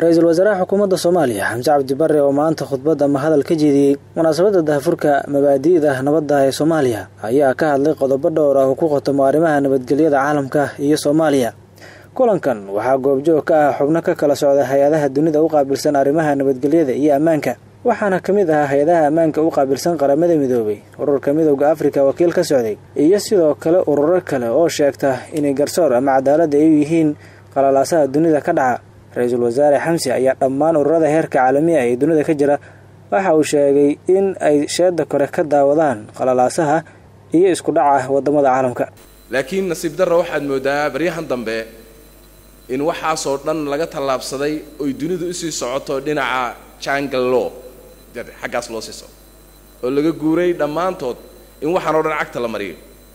ra-iisul wasaaraha xukuumadda soomaaliya xamse cabdi barre oo maanta khudbad ama hadal ka jeediyey munaasabadda dahafurka mabaadi'da nabadda ee soomaaliya ayaa ka hadlay qodobo dhowr ah oo ku khotomo arrimaha nabadgelyada caalamka iyo soomaaliya kulankan waxaa goobjoog ka ah xubno ka kala socda hay-adaha dunida u qaabilsan arrimaha nabadgelyada iyo ammaanka waxaana ka mid ahaa hay-adaha ammaanka u qaabilsan qaramada midoobay ururka midowda afrika wakiil ka socday iyo sidoo kale ururo kale oo sheegta inay garsoor ama cadaaladda ay u yihiin qalalaasaha dunida ka dhaca ra-iisul wasaare xamsi ayaa dhammaan ururada heerka caalamiga ee dunida ka jira waxa uu sheegay in ay sheeda kore ka daawadaan qalalaasaha iyo isku dhaca wadamada caalamka laakiin nasiib darra waxaad moodaa baryahan dambe in waxaasoo dhan laga tallaabsaday oy dunidu usii socoto dhinaca jangal law xaggaas loo sii soco oo laga guuray dhammaantood in waxaan oo dhan cagta la mariyo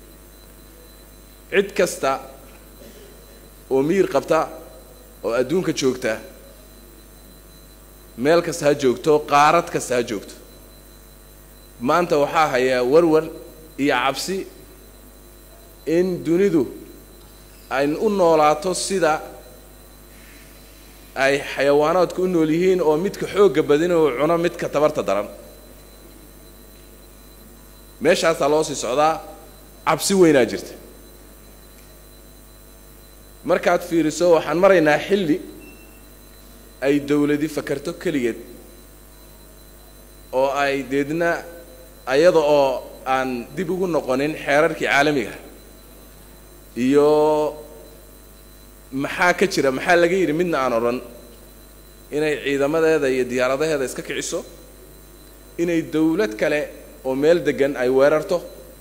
cid kasta oo miyir qabta oo adduunka joogta meel kasta ha joogto qaarad kasta ha joogto maanta waxaa hayaa warwar iyo cabsi in dunidu ay u noolaato sida ay xayawaanaadku u nool yihiin oo midka xoogga badin oo cuno midka tabarta daran meeshaasaa loo sii socdaa cabsi weynaa jirta markaad fiiriso waxaan maraynaa xilli ay dawladi fakarto keligeed oo ay deedna ayada oo aan dib ugu noqonin xeerarkii caalamiga iyo maxaa ka jira maxaa laga yidhi midna aan odhan inay ciidamadeeda iyo diyaaradaheeda iska kiciso inay dawlad kale oo meel degan ay weerarto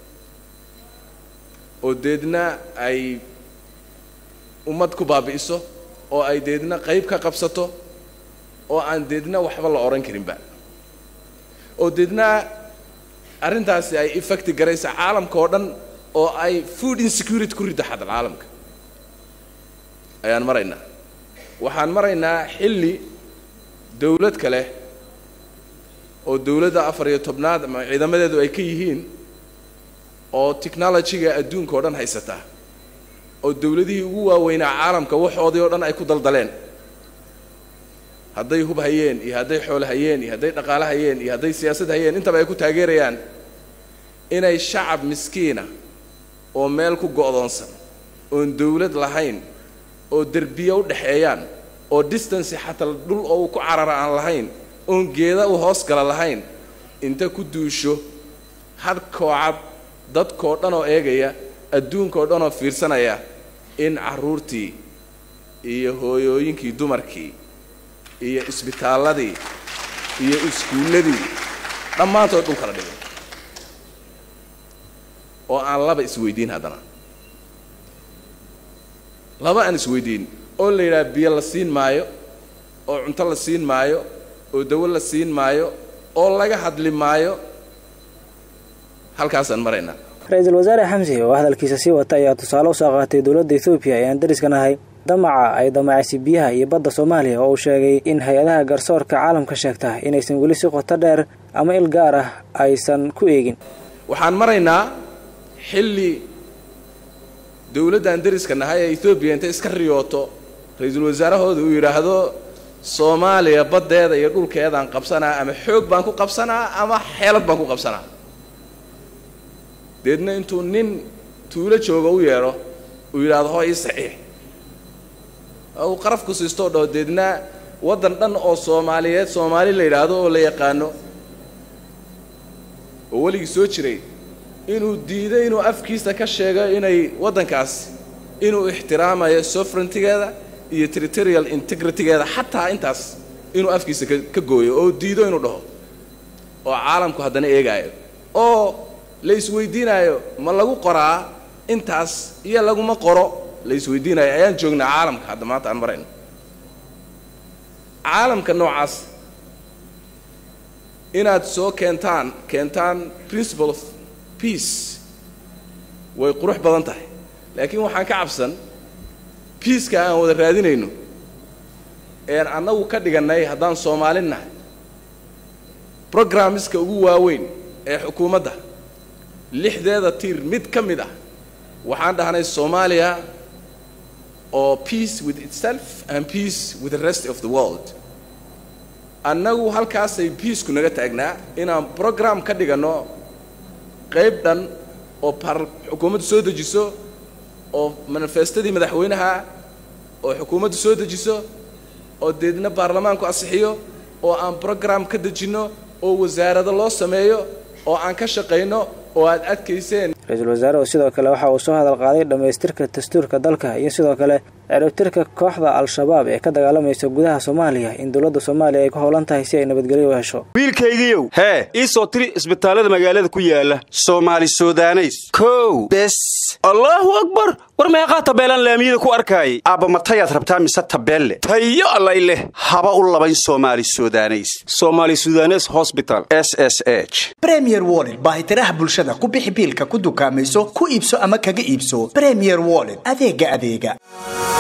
oo deedna ay ummad ku baabi'iso oo ay deedna qayb ka qabsato oo aan deedna waxba la odhan karinba oo deedna arrintaasi ay effecti garaysa caalamka oo dhan oo ay food insecurity ku riddo xadal caalamka ayaan maraynaa waxaan maraynaa xilli dawlad kale oo dawladda afar iyo tobnaad ama ciidamadeedu ay ka yihiin oo technologyga adduunka oo dhan haysataa oo dawladihii ugu waaweynaa caalamka waxoodii oo dhan ay ku daldaleen hadday hub hayeen iyo hadday xoolo hayeen iyo hadday dhaqaale hayeen iyo hadday siyaasad hayeen intaba ay ku taageerayaan inay shacab miskiina oo meel ku go'doonsan oon dawlad lahayn oo derbiya u dhexeeyaan oo distancy xataa dhul oo uu ku carara aan lahayn oon geeda u hoos gala lahayn inta ku duusho had koocad dadkoo dhan oo eegaya adduunkaoo dhan oo fiirsanaya in carruurtii iyo hooyooyinkii dumarkii iyo isbitaalladii iyo iskuulladii dhammaantood dhul kala dhigay oo aan laba isweydiin haddana laba aan isweydiin oo la yidhaha biyo la siin maayo oo cunto la siin maayo oo dawo la siin maayo oo laga hadli maayo halkaasaan maraynaa ra-iisul wasaare xamsi oo hadalkiisa sii wata ayaa tusaale usoo qaatay dowladda ethoobiya ee aan dariska nahay damaca ay damacaysay biyaha iyo badda soomaaliya oo uu sheegay in hay-adaha garsoorka caalamka sheegta inaysan weli si qoto dheer ama il gaar ah aysan ku eegin waxaan maraynaa xilli dawladdan dariska nahay ee ethoobiya intay iska riyooto ra-iisul wasaarahooda uu yidhaahdo soomaaliya baddeeda iyo dhulkeedaan qabsanaa ama xoog baan ku qabsanaa ama xeelad baan ku qabsanaa deedna intuu nin tuulo jooga u yeedho uu yidhaahdo hoo ii saxiix oo uu qaraf ku siistoo dhaho deedna waddan dhan oo soomaaliyeed soomaali la yidhaahdo oo la yaqaano oo weligii soo jiray inuu diido inuu afkiisa ka sheego inay waddankaas inuu ixtiraamayo sovereigntigeeda iyo territorial integritygeeda xataa intaas inuu afkiisa ka gooyo oo diido inuu dhaho oo caalamku haddana eegaayo oo la isweydiinaayo ma lagu qoraa intaas iyo laguma qoro la isweydiinayo ayaan joognaa caalamka hadda maanta aan marayno caalamka noocaas inaad soo keentaan keentaan principle of peace way qurux badan tahay laakiin waxaan ka cabsan biiska aan wada raadinayno een annagu ka dhigannay haddaan soomaalin nahay brogrammiska ugu waaweyn ee xukuumadda lixdeeda tiir mid ka mid ah waxaan dhahnay soomaaliya oo peace with itself and peace with the rest of the world annagu halkaasay biisku naga taagnaa inaan program ka dhiganno qayb dhan oo par xukuumaddu soo dejiso oo manifestadii madaxweynaha oo xukuumaddu soo dejiso oo deedna baarlamaanku asixiyo oo aan program ka dejinno oo wasaarado loo sameeyo oo aan ka shaqayno oo aad adkayseen ra-iisul wasaaruhu sidoo kale waxa uu soo hadal qaaday dhammaystirka dastuurka dalka iyo sidoo kale ciribtirka kooxda al-shabaab ee ka dagaalamaysa gudaha soomaaliya in dowladda soomaaliya ay ku howlan tahay si ay nabadgelyo u hesho wiilkaygiiow hee ii soo tiri isbitaallada magaalada ku yaala soomaali sudaneys kow bes allaahu akbar war meeqaa tabeelaan laamiyada ku arkaayay aabba matayaad rabtaa mise tabeelle tayo allay leh haba u labayn soomaali sudaneys somaali sudanes hosbital s s h bremier wollet baahitiraha bulshada ku bixi biilka ku dukaamayso ku iibso ama kaga iibso bremier wollet adeega adeega